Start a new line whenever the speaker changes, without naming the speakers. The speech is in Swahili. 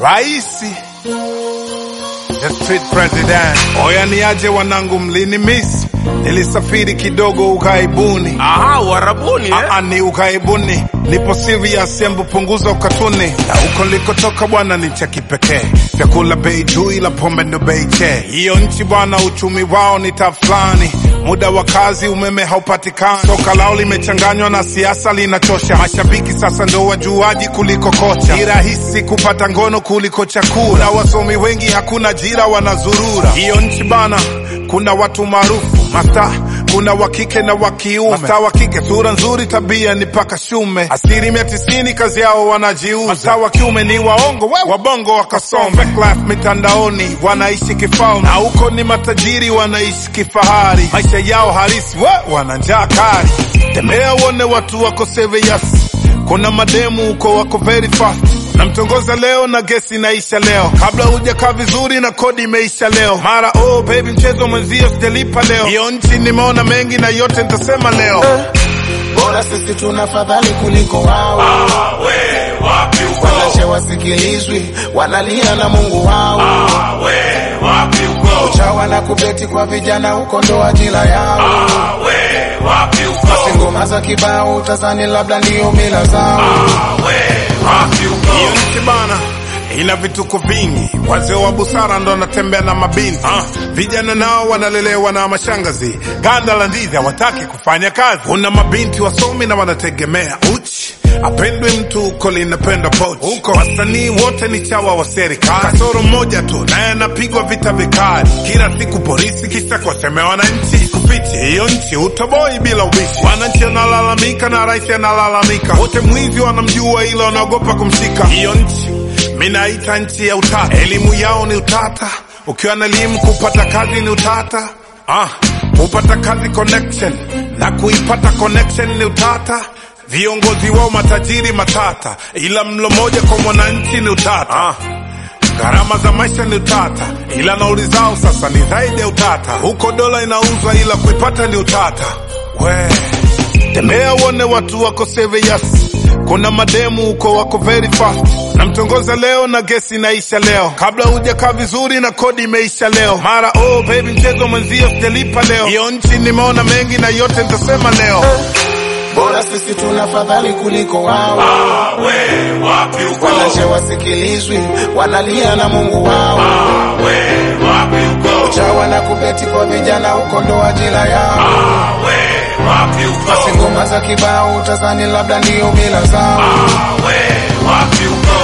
Raisi the street president. Oya niaje wanangu, mlini miss, nilisafiri kidogo ughaibuni.
Aha, Uarabuni eh?
Aa, ni ughaibuni, nipo serious, embu punguza ukatuni. Na huko nilikotoka bwana ni cha kipekee, vyakula bei juu, ila pombe ndo bei che. Hiyo nchi bwana, uchumi wao ni tafulani, muda wa kazi, umeme haupatikani, soka lao limechanganywa na siasa, linachosha. Mashabiki sasa ndo wajuaji kuliko kocha, ni rahisi kupata ngono kuliko chakula, na wasomi wengi hakuna ajira, wanazurura. Hiyo nchi bana, kuna watu maarufu masta kuna wa kike na wa kiume. Masta wa kike sura nzuri, tabia ni paka shume. Asilimia tisini kazi yao wanajiuza. Masta wa kiume ni waongo, we wabongo wakasome. Fake life mitandaoni wanaishi kifalme, na huko ni matajiri wanaishi kifahari. Maisha yao halisi we wana njaa kali. Tembea uone watu wako serious. Kuna mademu huko wako very fast namtongoza leo na gesi inaisha leo, kabla hujakaa vizuri na kodi imeisha leo. Mara oh baby, mchezo mwenzio sijalipa leo. Hiyo nchi nimeona mengi na yote nitasema leo.
bora sisi tuna fadhali kuliko wao.
we wapi uko?
Wanashe wasikilizwi, wanalia na Mungu wao.
we wapi uko?
Chawa na kubeti kwa vijana huko ndo ajira yao.
we wapi uko?
Basi ngoma za kibao utazani labda ndio mila zao.
we wapi uko?
Hiyo nchi bana ina vituko vingi, wazee wa busara ndo wanatembea na mabinti ah. Vijana nao wanalelewa na mashangazi, ganda la ndizi hawataki kufanya kazi. Kuna mabinti wasomi na wanategemea uchi apendwe mtu huko linapenda pochi huko. Wasanii wote ni chawa wa serikali, kasoro mmoja tu naye anapigwa vita vikali kila siku polisi, kisa kuwasemea wananchi. Kufichi hiyo nchi utoboi bila ubishi, wananchi wanalalamika na rais analalamika, wote mwizi wanamjua, ila wanaogopa kumshika. Hiyo nchi minaita nchi ya utata, elimu yao ni utata, ukiwa na elimu kupata kazi ni utata. Ah, kupata kazi connection na kuipata connection ni utata. Viongozi wao matajiri matata, ila mlo moja kwa mwananchi ni utata. Ah, gharama za maisha ni utata, ila nauli zao sasa ni zaidi ya utata. Huko dola inauzwa, ila kuipata ni utata. We tembea uone watu wako serious. Kuna mademu huko wako very fast, namtongoza leo na gesi inaisha leo, kabla hujakaa vizuri na kodi imeisha leo. Mara oh baby, mchezo mwenzio sijalipa leo. Hiyo nchi nimeona mengi na yote nitasema leo.
Bora sisi tuna fadhali kuliko wao.
we wapi uko?
Wanashe wasikilizwi, wanalia na Mungu wao.
we wapi uko?
Chawa na kubeti kwa vijana huko ndo ajira yao.
we wapi uko?
Basi ngoma za kibao utazani labda ndio mila zao.
we wapi uko?